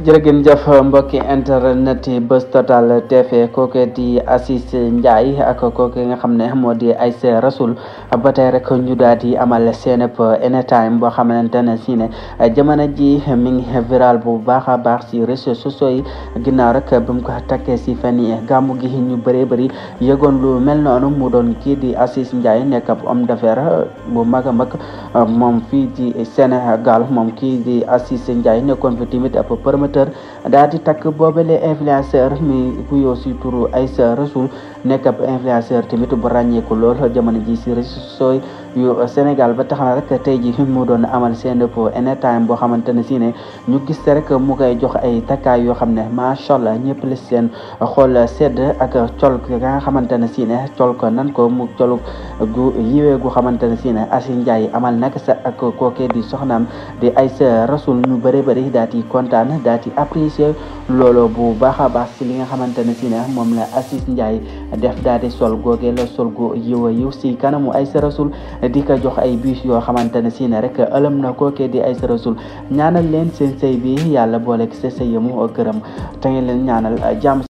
jërëgeen jëf mbokki internet yi bés total tv kooke di Aziz Ndiaye ak kooke nga xam ne moo di Aïssa Rasoul ba tey rek ñu daal di amal seenep anytime boo xamante ne si ne jamono ji mi ngi viral bu baax a baax si réseaux sociaux yi ginnaaw rek bi mu ko takkee si fan yi gàmmu gi ñu bëree bëri yëgoon lu mel noonu mu doon kii di Aziz Ndiaye nekk ab homme d'affaires bu mag a mag moom fii di Sénégal moom kii di Aziz Ndiaye nekkoon fi tamit ab promoteur daal di takk boobale influenceur mi kuyoo si turu Aïssa Rasoul nekk ab influenceur tamit bu ràññeeku lool jamono ji si réseaux sociaux yu Sénégal ba tax na rek tey ji mu doon amal seen po anytime boo xamante ne si ne ñu gis rek mu koy jox ay takkaay yoo xam ne macha allah ñëpp la seen xool sedd ak col nga xamante ne si ne col ko nan ko mu col gu yiwee gu xamante ne si ne Aziz Ndiaye amal nag sa ak kookee di soxnaam di Aïssa Rasoul ñu bëri bëri daal di kontaan daal di apprécier loolu bu baax a baax si li nga xamante ne si ne moom la Aziz Ndiaye def daal di sol googee la sol gu yiw a yiw si kanamu Aïssa Rasoul di ko jox ay bis yoo xamante ne si ne rek ëlëm na kookee di Aïssa Rasoul ñaanal leen seen sëy bi yàlla boole sa sëy mu gërëm te ngeen leen ñaanal jàmm